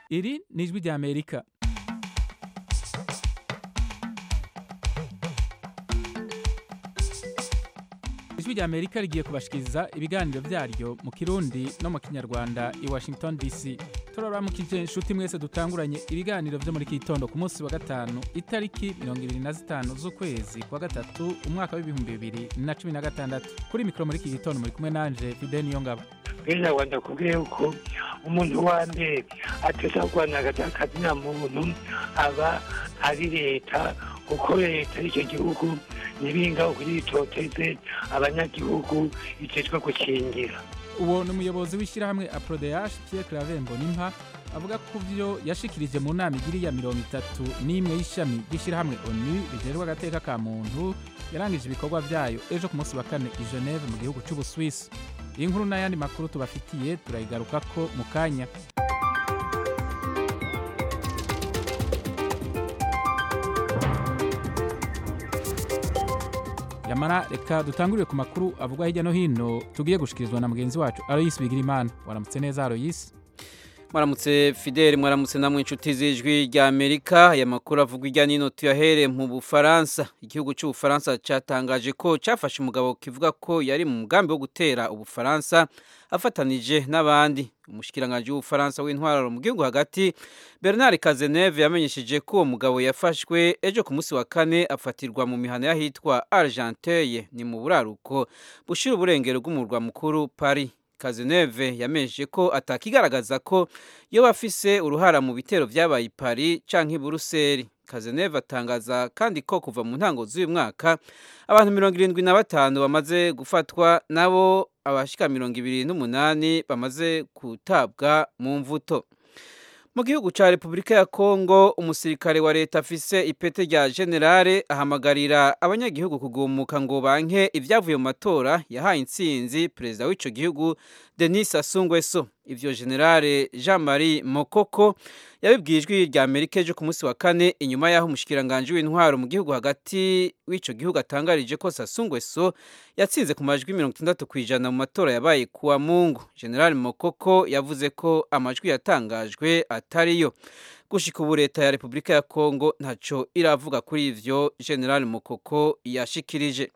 iri ni ijwi rya amerika ijwi rya amerika rigiye kubashikiriza ibiganiro vyaryo mu kirundi no mu kinyarwanda i washington dc turaramukije inshuti mwese dutanguranye ibiganiro vyo muri kitondo ku munsi wa gatanu itariki mirongo ibiri na zitanu z'ukwezi kwa gatatu umwaka w'ibihumbi bibiri na cumi na gatandatu kuri mikoro muri iki gitondo muri kumwe nanje fide niyo ngabo bwira rwanda kubwiye yuko umuntu wa mbere ateza kurwana akazi nta muntu aba ari leta kuko leta y'icyo gihugu ntibinga kugira itoteze abanyagihugu itejwe gukingira uwo ni umuyobozi w'ishyirahamwe aprodeyash pierre clavembo nimpa avuga ko vyo yashikirije mu nama igiri ya mirongo itatu n'imwe y'ishami ry'ishyirahamwe onu rijerwa agateka ka muntu yarangije ibikorwa vyayo ejo ku munsi wa kane i geneve mu gihugu c'ubuswisi iyi nkuru n'ayandi makuru tubafitiye turayigarukako mu kanya yamara reka dutangurire ku makuru avugwa hirya no hino tugiye gushikirizwa na mugenzi wacu aroyisi bigirimana waramutse neza aroyisi mwaramutse fideli mwaramutse namwe inshuti z'ijwi rya amerika aya makuru avugwa irya nino tuyahere mu bufaransa igihugu cy'ubufaransa cyatangaje ko cyafashe umugabo kivuga ko yari mu mugambi wo gutera ubufaransa afatanije n'abandi umushikiranganji w'ubufaransa w'intwararo mu gihugu hagati bernard kazeneve yamenyesheje ko uwo mugabo yafashwe ejo ku munsi wa kane afatirwa mu mihana y'ahitwa argenteye ni mu buraruko bushira uburengero bw'umurwa mukuru paris kazeneve yamenyesheje ko atakigaragaza ko yoba afise uruhara mu bitero vyabaye i paris canke i buruseli kazeneve atangaza kandi ko kuva mu ntango z'uyu mwaka abantu mirongo irindwi na batanu bamaze gufatwa nabo abashika mirongo ibiri n'umunani bamaze gutabwa mu mvuto mu gihugu ca repubulika ya kongo umusirikare wa leta afise ipete rya generale ahamagarira abanyagihugu kugumuka ngo banke ivyavuye mu matora yahaye intsinzi perezida w'ico gihugu denis asungweso ivyo generale jean marie mokoko yabibwiye ijwi rya amerika ejo ku munsi wa kane inyuma y'aho umushikiranganji w'intwaro mu gihugu hagati w'ico gihugu atangarije ko sasungweso yatsinze ku majwi mirongo itandatu ku ijana mu matora yabaye kuwa mungu generale mokoko yavuze ko amajwi yatangajwe atariyo gushika ubu leta ya repubulika ya kongo ntaco iravuga kuri ivyo generale mokoko yashikirije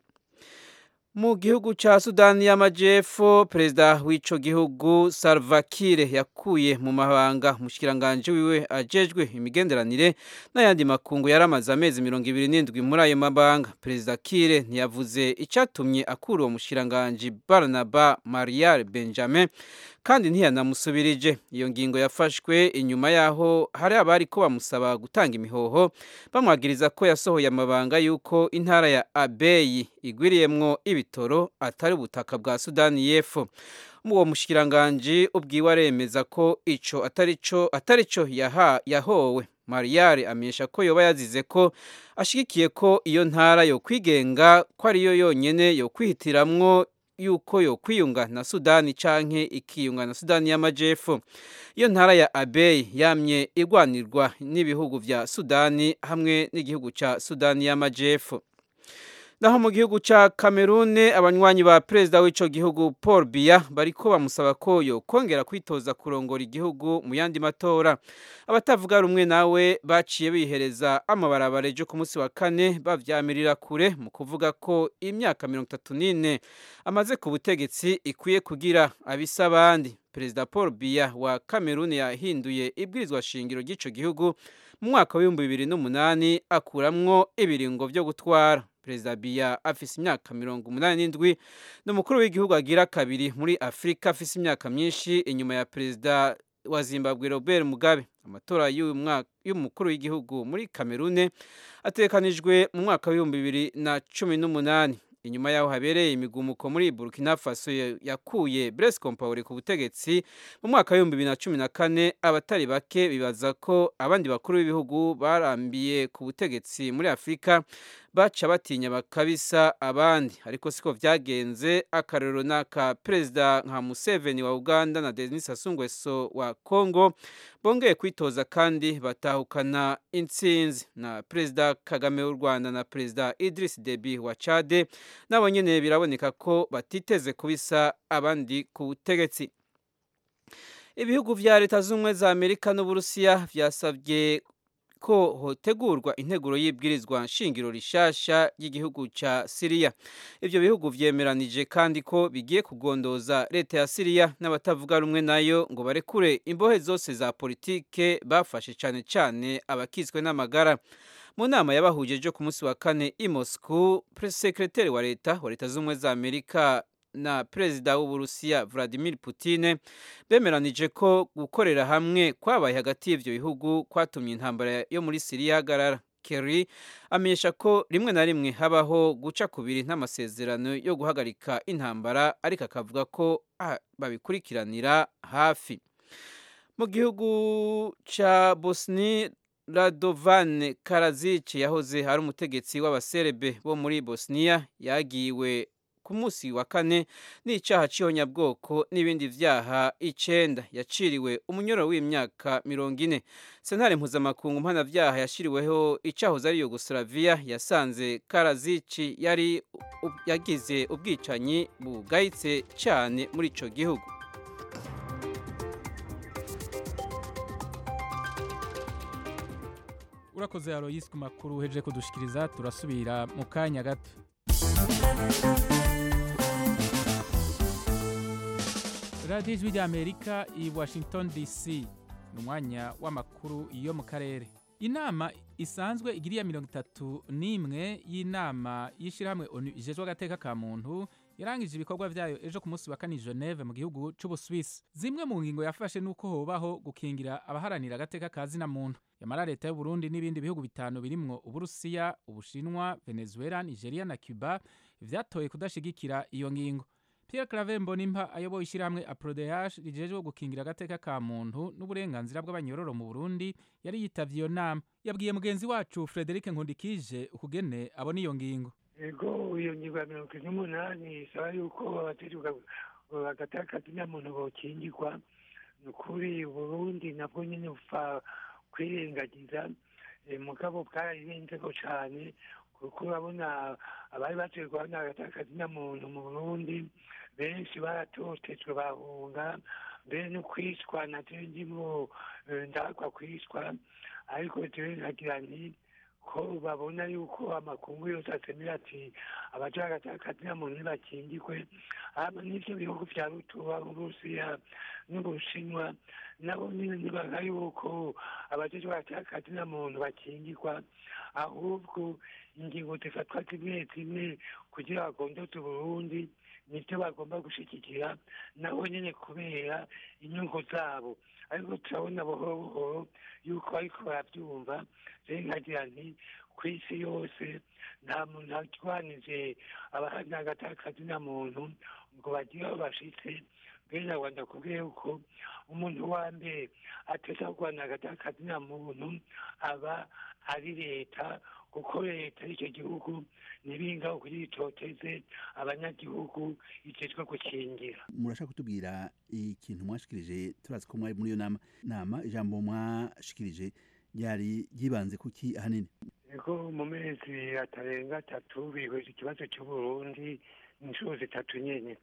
mu gihugu ca sudani y'amajepfo perezida w'ico gihugu salva kiir yakuye mu mabanga umushikiranganji wiwe ajejwe imigenderanire n'ayandi makungu yari amaze amezi mirongo ibiri n'indwi muri ayo mabanga perezida kiir ntiyavuze icatumye akura uwo mushikiranganji barnaba marial benjamin kandi ntiyanamusubirije iyo ngingo yafashwe inyuma yaho hari abari ko bamusaba gutanga imihoho bamwagiriza ko yasohoye amabanga y'uko intara ya abeyi igwiriyemwo ibitoro atari ubutaka bwa sudani y'epfo uwo mushikiranganji ubwiwe aremeza ko ico atari co atari co yahowe mariyari amenyesha ko yoba yazize ko ashigikiye ko iyo ntara yo kwigenga ko ariyo yonyene yo kwihitiramwo yuko yo kwiyunga na sudani canke ikiyunga na sudani y'amajepfo iyo ntara ya abeyi yamye igwanirwa n'ibihugu vya sudani hamwe n'igihugu ca sudani y'amajepfo naho mu gihugu ca Cameroon abanywanyi ba perezida w'ico gihugu Paul Biya bariko bamusaba ko yo kongera kwitoza kurongora igihugu mu yandi matora abatavuga rumwe nawe baciye bihereza amabarabara ejo ku munsi wa kane bavyamirira kure mu kuvuga ko imyaka mirongo itatu n'ine amaze ku butegetsi ikwiye kugira abisa abandi perezida Paul Biya wa Cameroon yahinduye ibwirizwa shingiro ry'ico gihugu mu mwaka w'ibihumbi bibiri n'umunani akuramwo ibiringo vyo gutwara perezida biya afise imyaka mirongo umunani n'indwi ni umukuru w'igihugu agira kabiri muri afurika afise imyaka myinshi inyuma ya perezida wa zimbabwe robert mugabe amatora y'umukuru w'igihugu muri kamerune atekanijwe mu mwaka w'ibihumbi bibiri na cumi n'umunani inyuma yaho habereye imigumuko muri burkina faso yakuye blaise compaore ku butegetsi mu mwaka w'ibihumbi bibiri na cumi na kane abatari bake bibaza ko abandi bakuru b'ibihugu barambiye ku butegetsi muri afurika baca batinya bakabisa abandi ariko siko vyagenze akarero n'aka perezida nka museveni wa uganda na denis asungweso wa congo bongeye kwitoza kandi batahukana intsinzi na perezida kagame w'u rwanda na perezida idris debi wa chade nabo nyene biraboneka ko batiteze kubisa abandi ku butegetsi ibihugu vya leta z'ubumwe za amerika n'uburusiya vyasabye ko hotegurwa integuro y'ibwirizwa nshingiro rishasha ry'igihugu ca Siriya. Ivyo bihugu vyemeranije kandi ko bigiye kugondoza leta ya Siriya n'abatavuga rumwe nayo ngo barekure imbohe zose za politike bafashe cane cane abakizwe n'amagara. Mu nama yabahuje ejo ku munsi wa kane i Moscow, sekreteri wa leta wa leta z'ubumwe za Amerika na perezida w'uburusiya Vladimir Putin bemeranije ko gukorera hamwe kwabaye hagati y'ivyo bihugu kwatumye intambara yo muri Siriya hagarara. Kerry amenyesha ko rimwe na rimwe habaho guca kubiri n'amasezerano yo guhagarika intambara ariko akavuga ko ah, babikurikiranira hafi. Mu gihugu ca Bosnia Radovan Karadzic yahoze ari umutegetsi w'abaserebe bo muri Bosnia yagiwe ku munsi wa kane n'icaha c'ihonyabwoko n'ibindi vyaha icenda yaciriwe umunyoro w'imyaka mirongo ine sentare mpuzamakungu mpanavyaha yashiriweho icahoze ari yugoslavia yasanze karazici yari yagize ubwicanyi bugayitse cane muri ico gihugu urakoze aloyisi ku makuru uhejeje kudushikiriza turasubira mu kanya gato radiyo ijwi ry'amerika i washington dc ni umwanya w'amakuru yo mu karere inama isanzwe igiriya mirongo itatu n'imwe y'inama y'ishyirahamwe onu ijejwe agateka ka muntu yarangije ibikorwa vyayo ejo ku munsi wa kane Geneve mu gihugu c'Ubuswisi zimwe mu ngingo yafashe nuko hobaho gukingira abaharanira agateka ka zina muntu yamara leta y'u Burundi n'ibindi bihugu bitanu birimwo Uburusiya Ubushinwa Venezuela Nigeria na Cuba vyatoye kudashigikira iyo ngingo Pierre Claver Mbonimpa ayoboye ishyirahamwe APRODH rijejwe gukingira agateka ka muntu n'uburenganzira bw'abanyororo mu Burundi yari yitavye iyo nama yabwiye mugenzi wacu Frederic Nkundikije ukugene abona iyo ngingo ego iyo ngingo ya mirongo ine n'umunani isaba yuko abategeka agateka muntu bokingirwa ni ukuri uburundi nabwo nyine bupfa kwirengagiza mugabo bwararirenzeko cane kuko urabona abari batewe guhana agateka muntu mu burundi benshi baratotejwe bahunga mbere no kwicwa navyo ndimo ndagwa kwicwa ariko jewe nkagira nti ko babona yuko amakungu yose asemera ati abaja agataka muntu ntibakingirwe hama n'ivyo bihugu vya rutuba uburusiya n'ubushinwa nabo nyine ntibaga yuko abajejwe agataka muntu bakingirwa ahubwo ingingo zifatwa zimwe zimwe kugira bagondoze uburundi nibyo bagomba gushigikira nabo nyine kubera inyungu zabo ariko turabona buhoro buhoro yuko bariko baravyumva rero nkagira nti ku isi yose nta muntu arwanije abaharanira agataka muntu ngo bagire aho bashitse mbere na rwanda kubwiye yuko umuntu wa mbere ateza kurwanira agataka muntu aba ari leta kuko leta y'icyo gihugu ntibingaho kugira itoteze abanyagihugu ijejwe gukingira murashaka kutubwira ikintu mwashikirije turazi ko mwari muri iyo nama nama ijambo mwashikirije ryari ryibanze kuki ahanini ego mu mezi atarenga atatu bihweje ikibazo cy'uburundi inshuro zitatu nyene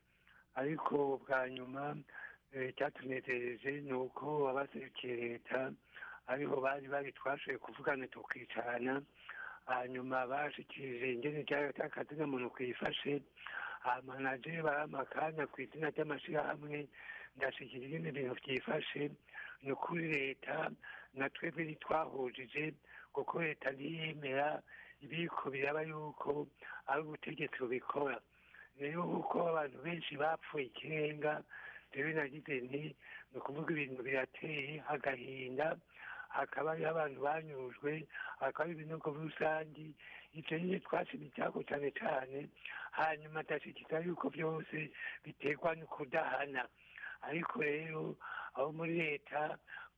ariko bwa nyuma icyatunezereje ni uko abaserukiye leta ariho bari bari twashoboye kuvugana tukicarana hanyuma bashikirije ingene ry'akazina muntu kwifashe hama naje barampa akanya ku izina ry'amashirahamwe ndashikira ingene ibintu vyifashe ni ukuri leta na twebwe ntitwahujije kuko leta ntiyemera ibiko biraba yuko ari ubutegetsi bubikora rero kuko abantu benshi bapfuye ikirenga rero nagize nti ni ukuvuga ibintu birateye agahinda hakaba hariho abantu banyujwe hakaba hari ibinogo rusangi ivyo nyine twashima icyago cane cane hanyuma ndashikiriza yuko vyose biterwa no kudahana ariko rero abo muri leta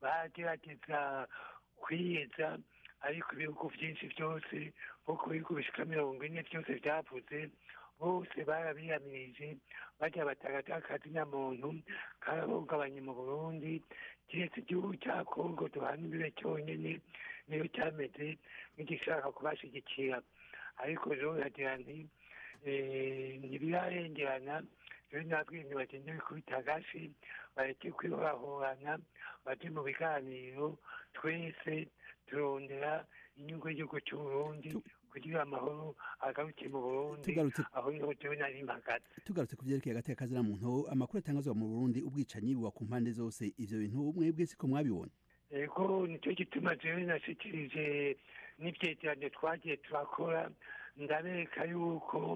bagerageza kwiyeza ariko ibihugu vyinshi vyose kuko ibihugu bishika mirongo ine vyose vyavuze bose barabiyamirije barya batagata na muntu karahungabanye mu burundi kiretse igihugu cya kongo duhana imbibe cyonyine niyo cyameze nk'igishaka kubashigikira ariko rero yagira nti ntibirarengerana rero nabwenge bagende bikubita agashi bareke kwihorahorana baje mu biganiro twese turondera inyungu y'igihugu cy'uburundi kugira amahoro agaruke mu burundi Tugarutse- aho niho jewe nari mpagaze tugarutse ku vyerekeye agateka kazina muntu amakuru atangazwa mu Burundi ubwicanyi buba ku mpande zose ivyo bintu mwebwe siko mwabibona ego nicyo gituma jewe nashikirije n'ivyegeranyo twagiye turakora ndabereka yuko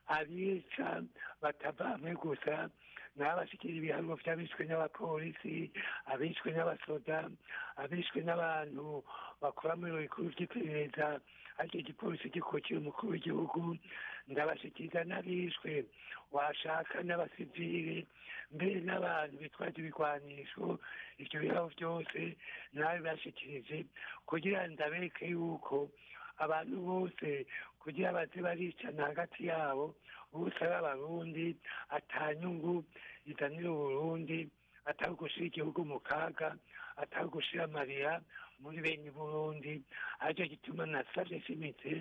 abica batabamwe gusa n'abashikira ibiharuro vy'abishwe n'abapolisi abishwe n'abasoda abishwe n'abantu bakora mu biro bikuru vy'iperereza aricyo gipolisi gikukira umukuru w'igihugu ndabashikiriza n'abishwe washaka n'abasivile mbere n'abantu bitwaje ibigwanisho ivyo biharuro vyose nawe bashikirije kugira ndabereke yuko abantu bose kugira baze baricana hagati yabo bose ari abarundi atanyungu izanira uburundi atari ugushira igihugu mu kaga atari ugushira amarira muri bene burundi aricyo gituma nasavye shimitse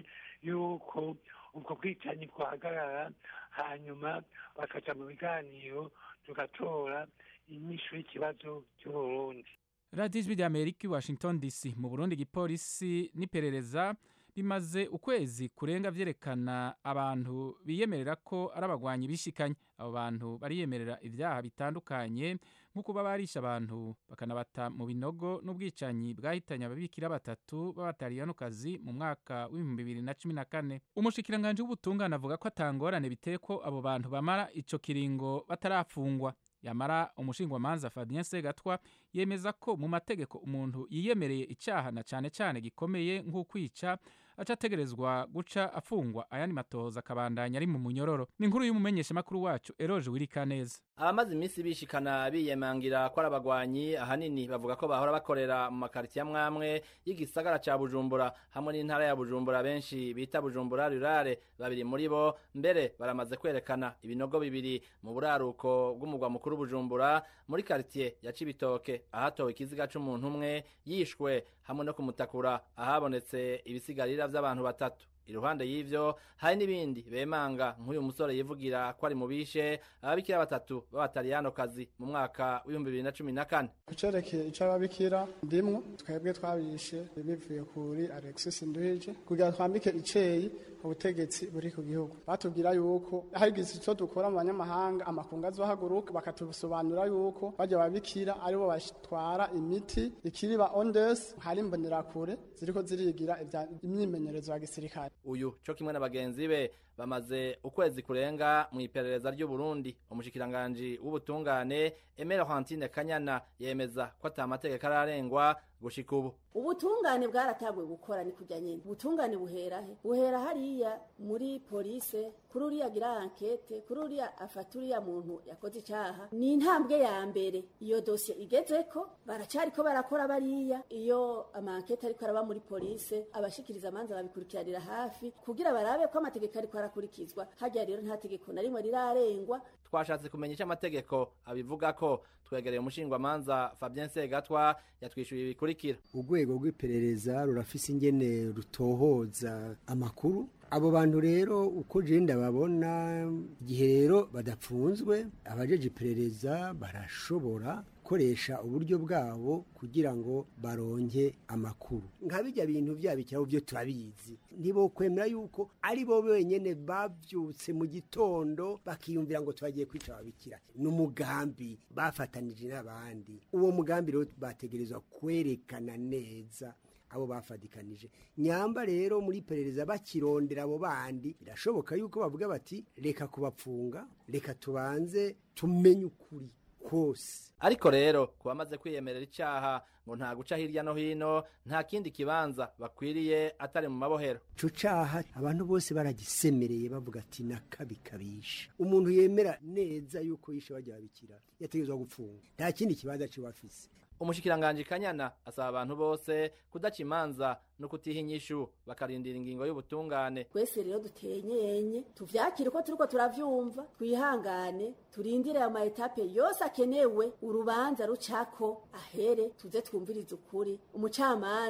yuko ubwo bwicanyi bwahagarara hanyuma bakaja mu biganiro tugatora inyishu y'ikibazo cy'uburundi radiyo ijwi rya amerika i washington dc mu burundi igipolisi n'iperereza bimaze ukwezi kurenga vyerekana abantu biyemerera ko ari abagwanyi bishikanye abo bantu bariyemerera ivyaha bitandukanye nko kuba barisha abantu bakanabata mu binogo n'ubwicanyi bwahitanye ababikira batatu b'abataliyanokazi mu mwaka w'ibihumbi bibiri na cumi na kane umushikiranganji w'ubutungane avuga ko atangorane biteye ko abo bantu bamara ico kiringo batarafungwa yamara umushingwamanza Fabien Segatwa yemeza ko mu mategeko umuntu yiyemereye icaha na cane cane gikomeye nk'ukwica aca ategerezwa guca afungwa ayandi matohoza akabandanya ari mu munyororo ni inkuru y'umumenyeshamakuru wacu Eroje Wirikaneza abamaze iminsi bishikana biyemangira ko ari abagwanyi ahanini bavuga ko bahora bakorera mu makaritiye amwamwe y'igisagara ca bujumbura hamwe n'intara ya bujumbura benshi bita bujumbura rurare babiri muri bo mbere baramaze kwerekana ibinogo bibiri mu buraruko bw'umugwa mukuru bujumbura muri karitiye ya cibitoke ahatowe ikiziga c'umuntu umwe yishwe hamwe no kumutakura ahabonetse ibisigarira vy'abantu batatu iruhande y'ivyo hari n'ibindi bemanga nk'uyu musore yivugira ko ari mu bishe ababikira batatu b'abataliyanokazi mu mwaka w'ibihumbi bibiri na cumi na kane kucerekeye ico ababikira ndimwo twebwe twabishe bivuye kuri alexis nduhije kugira twambike iceyi ubutegetsi buri ku gihugu batubwira yuko hagize ico dukora mu banyamahanga amakungu azohaguruka bakatusobanura yuko barya babikira aribo batwara imiti ikiriba ondes hari imbonerakure ziriko zirigira ivya- imyimenyerezo ya gisirikare uyu co kimwe na bagenzi be bamaze ukwezi kurenga mu iperereza ry'uburundi umushikiranganji w'ubutungane emera hantine kanyana yemeza ko ata mategeko ararengwa gushika ubu ubutungane bwaratanguye gukora ni kujya nyine ubutungane buhera he buhera hariya muri polise kuri uriya agira ankete kuri uriya afata uriya muntu yakoze icyaha ni intambwe ya mbere iyo dosiye igezeko baracariko barakora bariya iyo amankete ariko araba muri polise abashikiriza amanza babikurikiranira hafi kugira barabe ko amategeko ariko arakurikizwa harya rero nta tegeko na rimwe rirarengwa twashatse kumenya icyo amategeko abivuga ko twegereye umushingwamanza fabien segatwa yatwishyuye ibikurikira urwego rw'iperereza rurafise ingene rutohoza amakuru abo bantu rero uko je ndababona igihe rero badapfunzwe abajeje iperereza barashobora gukoresha uburyo bwabo kugira ngo baronke amakuru nka bijya bintu byabikiraho byo turabizi ntibokwemera yuko ari bo benyene bavyutse mu gitondo bakiyumvira ngo tubagiye kwica ababikira ni umugambi bafatanije n'abandi uwo mugambi rero bategerezwa kwerekana neza abo bafadikanije nyamba rero muri perereza bakirondera abo bandi birashoboka yuko bavuga bati reka kubapfunga reka tubanze tumenye ukuri kose ariko rero ku bamaze kwiyemerera icyaha ngo nta guca hirya no hino nta kindi kibanza bakwiriye atari mu mabohero ico caha abantu bose baragisemereye bavuga ati nakabikabisha umuntu yemera neza yuko yishe bajya babikira yategerezwa gupfunga nta kindi kibanza ciwe afise umushikiranganji kanyana asaba abantu bose kudaca imanza no kutiha inyishu bakarindira ingingo y'ubutungane twese rero dutenyenye tuvyakire uko turiko turavyumva twihangane turindire ayo maetape yose akenewe urubanza rucako ahere tuze twumvirize ukuri umucamanza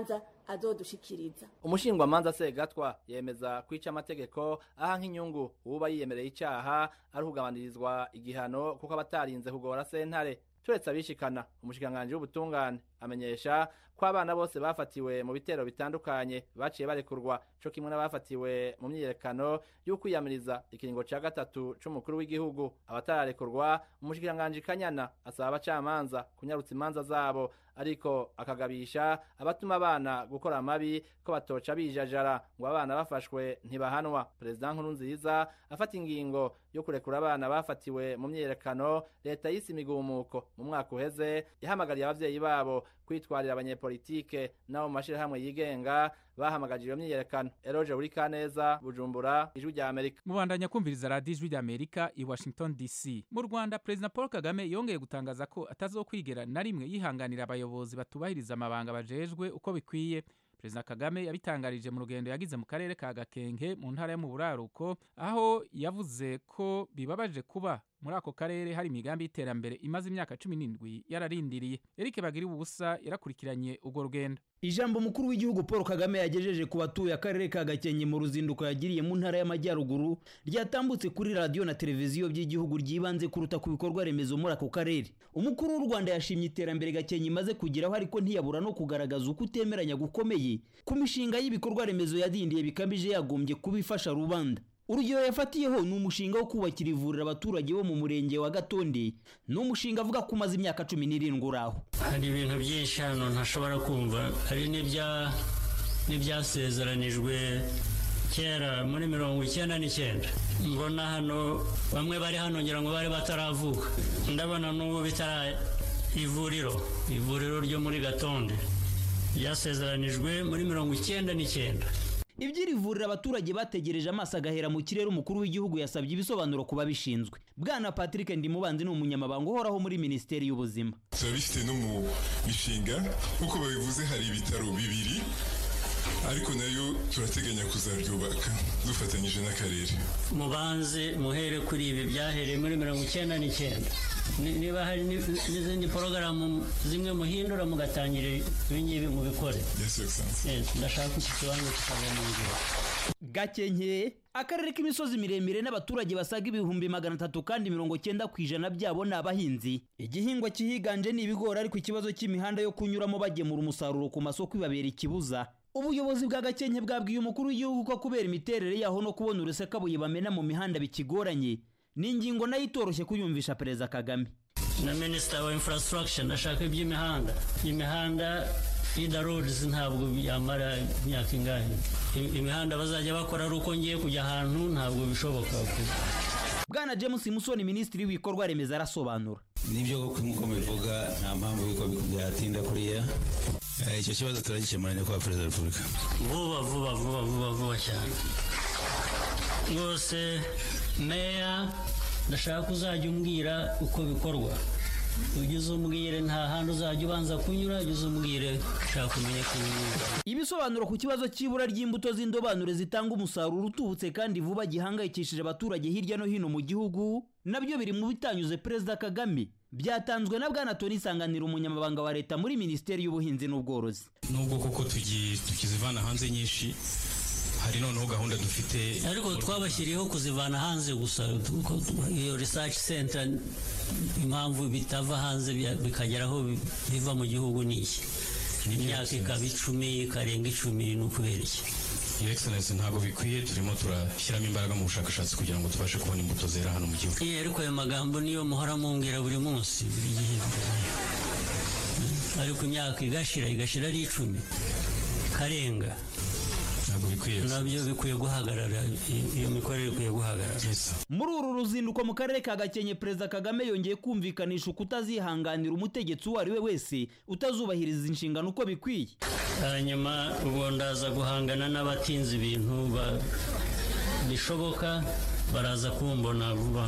azodushikiriza umushingwamanza segatwa yemeza kwica amategeko aha nk'inyungu uwuba yiyemereye icaha ari ukugabanirizwa igihano kuko abatarinze kugora sentare turetse abishikana umushikiranganji w'ubutungane amenyesha ko abana bose bafatiwe mu bitero bitandukanye baciye barekurwa co kimwe n'abafatiwe mu myiyerekano y'ukwiyamiriza ikiringo ca gatatu c'umukuru w'igihugu abatararekurwa umushikiranganji kanyana asaba abacamanza kunyarutsa imanza zabo ariko akagabisha abatuma abana gukora amabi ko batoca bijajara ngo abana bafashwe ntibahanwa perezida nkurunziza afata ingingo yo kurekura abana bafatiwe mu myiyerekano leta yise imigumuko mu mwaka uheze yahamagariye abavyeyi babo kwitwarira abanyepolitike n'abo mu mashirahamwe yigenga bahamagaje iyo myiyerekano eroje uri kaneza bujumbura ijwi rya amerika mubandanya kumviriza radiyo ijwi rya amerika i washington dc mu rwanda perezida paul kagame yongeye gutangaza ko atazokwigera na rimwe yihanganira abayobozi batubahiriza amabanga bajejwe uko bikwiye perezida kagame yabitangarije mu rugendo yagize mu karere ka gakenke mu ntara yo mu buraruko aho yavuze ko bibabaje kuba muri ako karere hari imigambi y'iterambere imaze imyaka cumi n'indwi yararindiriye erike bagira ubusa yarakurikiranye urwo rugendo ijambo mukuru w'igihugu paul kagame yagejeje ku batuye akarere ka gakenke mu ruzinduko yagiriye mu ntara y'amajyaruguru ryatambutse kuri radiyo na televiziyo by'igihugu ryibanze kuruta ku bikorwa remezo muri ako karere umukuru w'u rwanda yashimye iterambere gakenke imaze kugeraho ariko ntiyabura no kugaragaza uko utemeranya gukomeye ku mishinga y'ibikorwa remezo yadindiye bikabije yagombye kuba ifasha rubanda urugero yafatiyeho ni umushinga wo kubakira ivuriro abaturage bo mu murenge wa gatonde ni umushinga avuga ko umaze imyaka cumi n'irindwi uraho hari ibintu byinshi hano ntashobora kumva hari n'ibyasezeranijwe kera muri mirongo icyenda n'icyenda mbona hano bamwe bari hano ngira ngo bari bataravuka ndabona n'ubu bitara ivuriro ivuriro ryo muri gatonde ryasezeranijwe muri mirongo icyenda n'icyenda iby'iri vuriro abaturage bategereje amaso agahera mu kirere umukuru w'igihugu yasabye ibisobanuro ku babishinzwe bwana patrick ndimubanzi ni umunyamabanga uhoraho muri minisiteri y'ubuzima turabifite no mu mishinga nk'uko babivuze hari ibitaro bibiri ariko nayo turateganya kuzabyubaka dufatanyije n'akarere mubanze muhere kuri ibi byahereye muri mirongo icyenda n'icyenda niba hari n'izindi porogaramu zimwe muhindura mugatangira ibingibi mubikore ndashaka iki kibanza kikava mu nzira gakenke akarere k'imisozi miremire n'abaturage basaga ibihumbi magana atatu kandi mirongo cyenda ku ijana byabo ni abahinzi igihingwa kihiganje ni ibigori ariko ikibazo cy'imihanda yo kunyuramo bagemura umusaruro ku masoko ibabera ikibuza ubuyobozi bwa gakenke bwabwiye umukuru w'igihugu ko kubera imiterere yaho no kubona urusekabuye bamena mu mihanda bikigoranye ni ingingo nayo itoroshye kuyumvisha perezida kagame na minisita wa infrastructure ndashaka iby'imihanda imihanda ida roads ntabwo yamara imyaka ingahe imihanda bazajya bakora ari uko ngiye kujya ahantu ntabwo bishoboka bwana james musoni minisitiri w'ibikorwa remezo arasobanura nibyo nk'uko mubivuga nta mpamvu y'uko byatinda kuriya icyo kibazo turagikemura kwa perezida wa repubulika vuba vuba vuba vuba vuba cyane rwose meya ndashaka uzajya umbwira uko bikorwa ugeze umbwire nta handi uzajya ubanza kunyura ugeze umbwire ushaka kumenya ko ibisobanuro ku kibazo cy'ibura ry'imbuto z'indobanure zitanga umusaruro utubutse kandi vuba gihangayikishije abaturage hirya no hino mu gihugu nabyo biri mu bitanyuze perezida kagame byatanzwe na bwana toni isanganira umunyamabanga wa leta muri minisiteri y'ubuhinzi n'ubworozi nubwo koko tukizivana hanze nyinshi hari noneho gahunda dufite ariko twabashyiriyeho kuzivana hanze gusa iyo research center impamvu bitava hanze bikagera aho biva mu gihugu ni iki imyaka ikaba icumi ikarenga icumi ni ukubera iki Your Excellency ntabwo bikwiye turimo turashyiramo imbaraga mu bushakashatsi kugira ngo tubashe kubona imbuto zera hano mu gihugu ariko ayo magambo niyo muhora mumbwira buri munsi buri gihe ariko imyaka igashira igashira ari icumi karenga ntabwo bikwiye nabyo bikwiye guhagarara iyo mikorere ikwiye guhagarara muri uru ruzinduko mu karere ka gakenke perezida kagame yongeye kumvikanisha uko utazihanganira umutegetsi uwo ari we wese utazubahiriza inshingano uko bikwiye hanyuma ubu ndaza guhangana n'abatinze ibintu bishoboka baraza kumbona vuba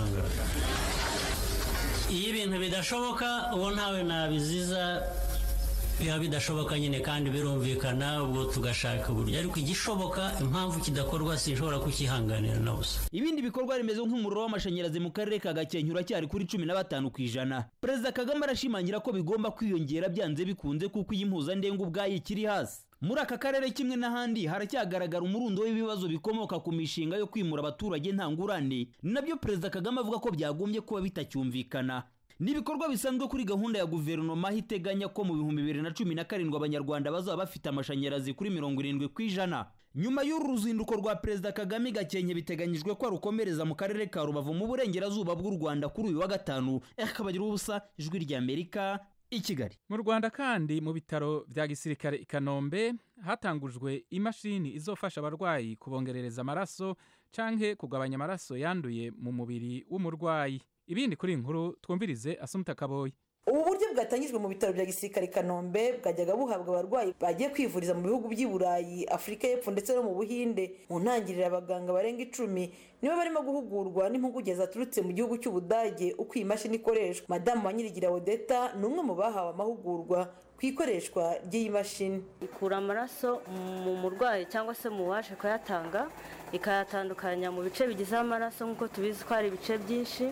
iyo ibintu bidashoboka uwo ntawe nabiziza biba bidashoboka nyine kandi birumvikana ubwo tugashaka uburyo ariko igishoboka impamvu kidakorwa sinshobora kukihanganira na busa ibindi bikorwa remezo nk'umuriro w'amashanyarazi mu karere ka gakenke uracyari kuri cumi na batanu ku ijana perezida kagame arashimangira ko bigomba kwiyongera byanze bikunze kuko iyi mpuzandengo ubwayo ikiri hasi muri aka karere kimwe n'ahandi haracyagaragara umurundo w'ibibazo bikomoka ku mishinga yo kwimura abaturage nta ngurane nabyo perezida kagame avuga ko byagombye kuba bitacyumvikana ni ibikorwa bisanzwe kuri gahunda ya guverinoma aho iteganya ko mu bihumbi bibiri na cumi na karindwi abanyarwanda bazaba bafite amashanyarazi kuri mirongo irindwi ku ijana nyuma y'uru ruzinduko rwa perezida kagame gakenke biteganyijwe ko arukomereza mu karere ka rubavu mu burengerazuba bw'u rwanda kuri uyu wa gatanu akabagira ubusa ijwi ry'amerika i kigali mu rwanda kandi mu bitaro bya gisirikare i kanombe hatangujwe imashini izofasha abarwayi kubongerereza amaraso canke kugabanya amaraso yanduye mu mubiri w'umurwayi ibindi kuri iyi nkuru twumvirize asumta kaboyi ubu buryo bwatangijwe mu bitaro bya gisirikare i kanombe bwajyaga buhabwa abarwayi bagiye kwivuriza mu bihugu by'i burayi afurika y'epfo ndetse no mu buhinde mu ntangiriro abaganga barenga icumi nibo barimo guhugurwa n'impuguke zaturutse mu gihugu cy'ubudage uko iyi mashini ikoreshwa madamu wa nyirigira odeta ni umwe mu bahawe amahugurwa ku ikoreshwa ry'iyi mashini ikura amaraso mu murwayi cyangwa se mu waje kuyatanga ikayatandukanya mu bice bigize amaraso nk'uko tubizi ko hari ibice byinshi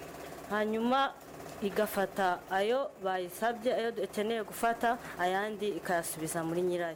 hanyuma igafata ayo bayisabye ayo dukeneye gufata ayandi ikayasubiza muri nyirayo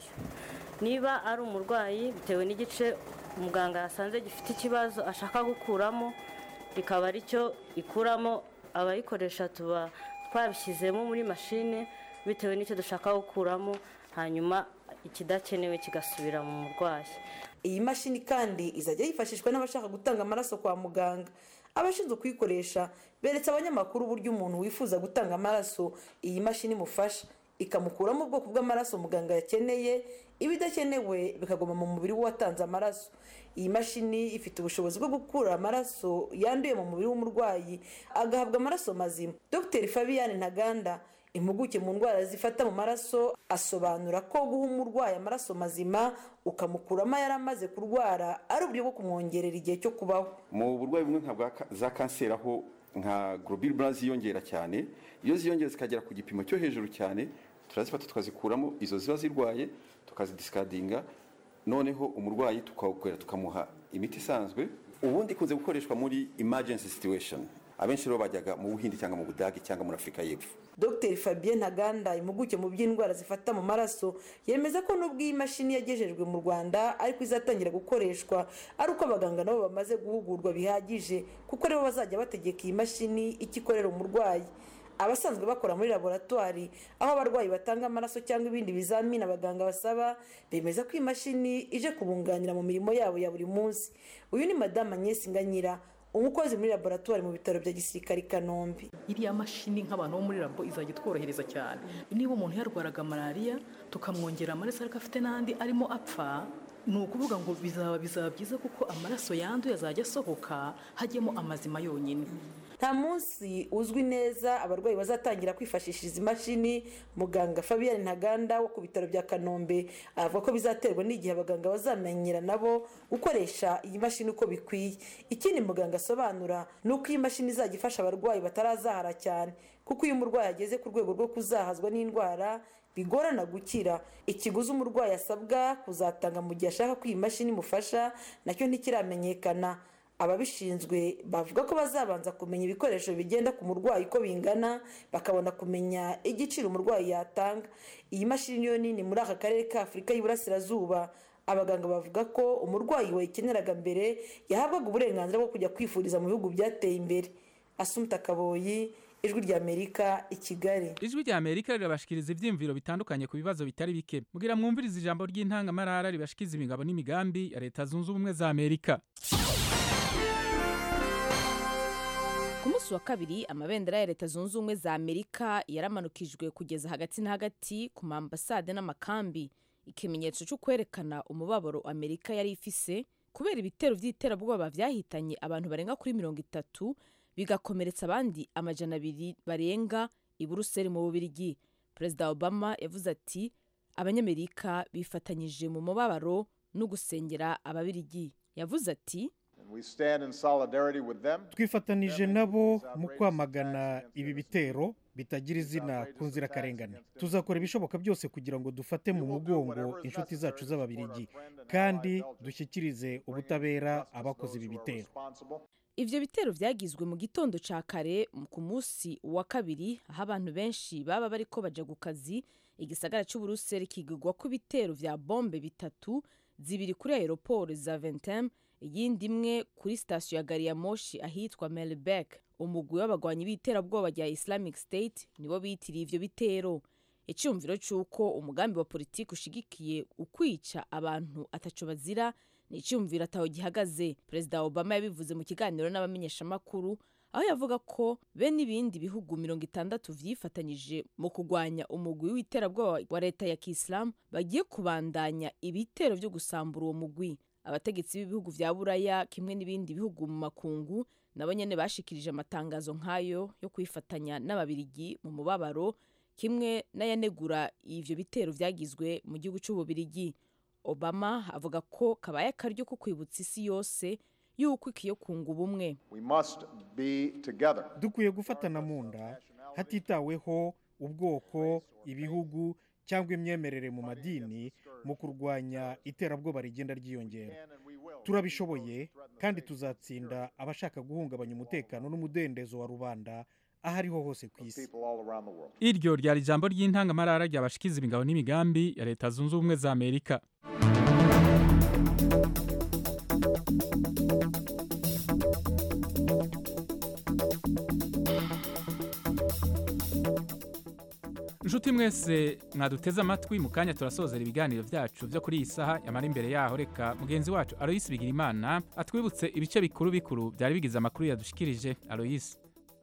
niba ari umurwayi bitewe n'igice umuganga yasanze gifite ikibazo ashaka gukuramo rikaba aricyo ikuramo abayikoresha tuba twabishyizemo muri mashine bitewe n'icyo dushaka gukuramo hanyuma ikidakenewe kigasubira mu murwayi iyi mashini kandi izajya yifashishwa n'abashaka gutanga amaraso kwa muganga abashinzwe kuyikoresha beretse abanyamakuru uburyo umuntu wifuza gutanga amaraso iyi mashini imufasha ikamukuramo ubwoko bw'amaraso muganga yakeneye ibidakenewe bikaguma mu mubiri w'uwatanze amaraso iyi mashini ifite ubushobozi bwo gukura amaraso yanduye mu mubiri w'umurwayi agahabwa amaraso mazima dr fabian ntaganda impuguke mu ndwara zifata mu maraso asobanura ko guha umurwayi amaraso mazima ukamukuramo yari amaze kurwara ari uburyo bwo kumwongerera igihe cyo kubaho mu burwayi bumwe nka bwa za kanseri aho nka globule blanc ziyongera cyane iyo ziyongera zikagera ku gipimo cyo hejuru cyane turazifata tukazikuramo izo ziba zirwaye tukazidisikadinga noneho umurwayi tukawukorera tukamuha imiti isanzwe ubundi ikunze gukoreshwa muri emergency situation abenshi rero bajyaga mu buhindi cyangwa mu budage cyangwa muri afurika y'epfo dr fabien ntaganda impuguke mu by'indwara zifata mu maraso yemeza ko n'ubwo iyi mashini yagejejwe mu rwanda ariko izatangira gukoreshwa ari uko abaganga nabo bamaze guhugurwa bihagije kuko aribo bazajya bategeka iyi mashini icyo ikorera umurwayi abasanzwe bakora muri laboratwari aho abarwayi batanga amaraso cyangwa ibindi bizamini abaganga basaba bemeza ko iyi mashini ije kubunganira mu mirimo yabo ya buri munsi uyu ni madamu agnès nganyira umukozi muri laboratwari mu bitaro bya gisirikare i kanombe iriya mashini nk'abantu bo muri labo izajya itworohereza cyane niba umuntu yarwaraga malariya tukamwongera amaraso ariko afite n'andi arimo apfa ni ukuvuga ngo bizaba bizaba byiza kuko amaraso yanduye azajya asohoka hajyemo amazima yonyine nta munsi uzwi neza abarwayi bazatangira kwifashisha izi mashini muganga fabian ntaganda wo ku bitaro bya kanombe avuga ko bizaterwa n'igihe abaganga bazamenyera nabo gukoresha iyi mashini uko bikwiye ikindi muganga asobanura ni uko iyi mashini izajya ifasha abarwayi batarazahara cyane kuko iyo umurwayi ageze ku rwego rwo kuzahazwa n'indwara bigorana gukira ikiguzi umurwayi asabwa kuzatanga mu gihe ashaka ko iyi mashini imufasha nacyo ntikiramenyekana ababishinzwe bavuga ko bazabanza kumenya ibikoresho bigenda ku murwayi uko bingana bakabona kumenya igiciro umurwayi yatanga iyi mashini niyo nini muri aka karere ka afurika y'iburasirazuba abaganga bavuga ko umurwayi wayikeneraga mbere yahabwaga uburenganzira bwo kujya kwifuriza mu bihugu byateye imbere asumta kaboyi ijwi ry'amerika i kigali ijwi ry'amerika rirabashikiriza ibyiyumviro bitandukanye ku bibazo bitari bike mugira mwumviriza ijambo ry'intangamarara ribashikiriza imigabo n'imigambi ya leta zunze ubumwe za amerika ku munsi wa kabiri amabendera ya leta zunze ubumwe za amerika yaramanukijwe kugeza hagati na hagati ku maambasade n'amakambi ikimenyetso cyo kwerekana umubabaro amerika yari ifise kubera ibitero by'iterabwoba byahitanye abantu barenga kuri mirongo itatu bigakomeretsa abandi amajana abiri barenga i buruseli mu bubirigi perezida obama yavuze ati abanyamerika bifatanyije mu mubabaro no gusengera ababirigi yavuze ati twifatanije nabo mu kwamagana ibi bitero bitagira izina ku nzirakarengane tuzakora ibishoboka byose kugira ngo dufate mu mugongo inshuti zacu z'ababirigi kandi dushyikirize ubutabera abakoze ibi bitero ivyo bitero vyagizwe mu gitondo ca kare ku munsi wa kabiri aho abantu benshi baba bariko baja ku kazi igisagara c'uburuseli kigigwa ko ibitero vya bombe bitatu zibiri kuri aeroport za ventem iyindi imwe kuri sitasiyo ya gari ya moshi ahitwa melbek umugwi w'abagwanyi b'iterabwoba rya islamic state nibo bitiriye ivyo bitero icyumviro cy'uko umugambi wa politiki ushigikiye ukwica abantu ataco bazira ni icyumviro ataho gihagaze perezida obama yabivuze mu kiganiro n'abamenyeshamakuru aho yavuga ko be n'ibindi bihugu mirongo itandatu vyifatanyije mu kurwanya umugwi w'iterabwoba wa leta ya kisilamu bagiye kubandanya ibitero vyo gusambura uwo mugwi abategetsi b'ibihugu vya buraya kimwe n'ibindi bihugu mu makungu nabo nyene bashikirije amatangazo nk'ayo yo kwifatanya n'ababirigi mu mubabaro kimwe n'ayanegura ivyo bitero vyagizwe mu gihugu c'ububirigi obama avuga ko kabaye akaryo ko kwibutsa isi yose yuko ikwiye kunga ubumwe dukwiye gufatana mu nda hatitaweho ubwoko ibihugu cyangwa imyemerere mu madini mu kurwanya iterabwoba rigenda ryiyongera turabishoboye kandi tuzatsinda abashaka guhungabanya umutekano n'umudendezo wa rubanda aho ariho hose ku isi iryo ryari ijambo ry'intangamarara ryabashikiza imigabo n'imigambi ya leta zunze ubumwe za amerika inshuti mwese mwaduteze amatwi mu kanya turasozera ibiganiro byacu byo kuri iyi saha yamara imbere yaho reka mugenzi wacu aloyisi bigirimana atwibutse ibice bikuru bikuru byari bigize amakuru yadushikirije aloyisi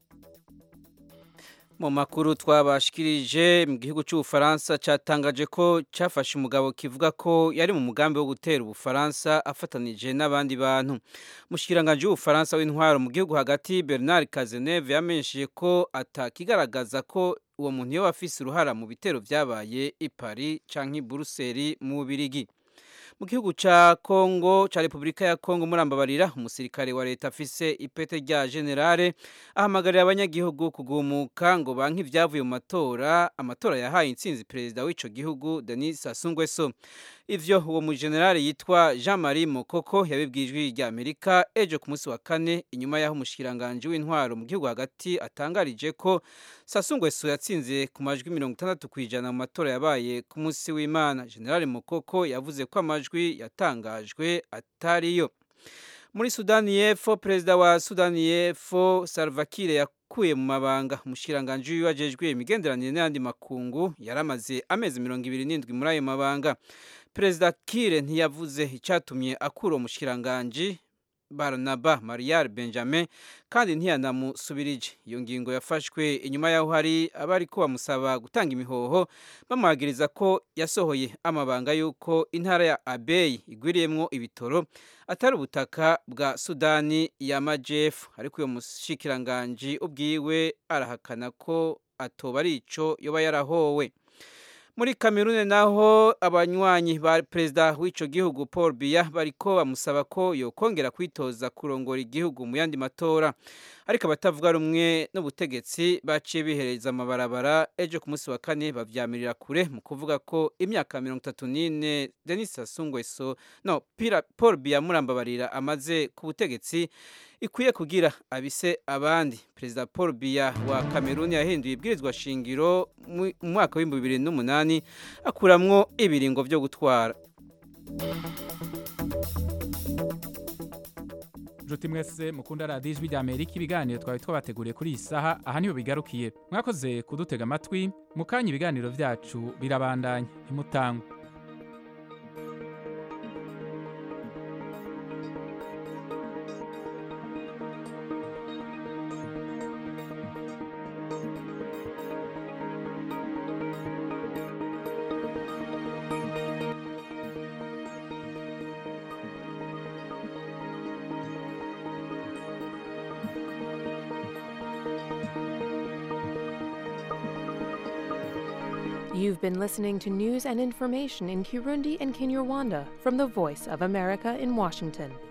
mu makuru twabashikirije mu gihugu cy'ubufaransa cyatangaje ko cyafashe umugabo kivuga ko yari mu mugambi wo gutera ubufaransa afatanije n'abandi bantu mushikiranganje w'ubufaransa w'intwaro mu gihugu hagati bernard kazeneve yamenyesheje ko atakigaragaza ko uwo muntu iyo afise uruhara mu bitero byabaye i paris canke i buruseli mu bubirigi mu gihugu ca Kongo ca Republika ya Kongo murambabarira umusirikare wa leta afise ipete rya generale ahamagarira abanyagihugu kugumuka ngo banki ivyavuye mu matora amatora yahaye intsinzi perezida w'ico gihugu Denis Sassou Nguesso ivyo uwo mu generale yitwa Jean-Marie Mokoko yabibwijwe rya Amerika ejo ku munsi wa kane inyuma yaho umushikiranganje w'intwaro mu gihugu hagati atangarije ko Sassou Nguesso yatsinze ku majwi 60 kwijana mu matora yabaye ku munsi w'Imana generale Mokoko yavuze ko amajwi yatangajwe atariyo muri Sudani y'Epfo perezida wa Sudani y'Epfo Salva Kiir yakuye mu mabanga umushikiranganje wajejwe imigenderanire n'andi makungu yaramaze amezi 27 muri ayo mabanga perezida Kiir ntiyavuze icyatumye akura umushikiranganje Barnaba Marial Benjamin kandi ntiyanamusubirije iyo ngingo yafashwe inyuma yaho hari abari ko bamusaba gutanga imihoho bamuhagiriza ko yasohoye amabanga y'uko intara ya Abeyi igwiriyemwo ibitoro atari ubutaka bwa Sudani y'Amajepfo ariko uyo mushikiranganje ubwiwe arahakana ko atoba ari ico yoba yarahowe muri Kamerune naho abanywanyi ba perezida w'ico gihugu Paul Biya bariko bamusaba ko yokongera kwitoza kurongora igihugu mu yandi matora ariko abatavuga rumwe n'ubutegetsi baciye bihereza amabarabara ejo ku munsi wa kane bavyamirira kure mu kuvuga ko imyaka mirongo itatu n'ine Denis Sassou Nguesso no Pira, Paul Biya murambabarira amaze ku butegetsi ikwiye kugira abise abandi perezida Paul Biya wa Kameruni yahinduye ibwirizwa shingiro mu mwaka w'ibihumbi bibiri n'umunani akuramwo ibiringo vyo gutwara nshuti mwese mukunda radiyo ijwi rya amerika ibiganiro twari twabateguriye kuri iyi saha aha niho bigarukiye mwakoze kudutega amatwi mu kanya ibiganiro byacu birabandanya ntimutangwe You've been listening to news and information in Kirundi and Kinyarwanda from the Voice of America in Washington.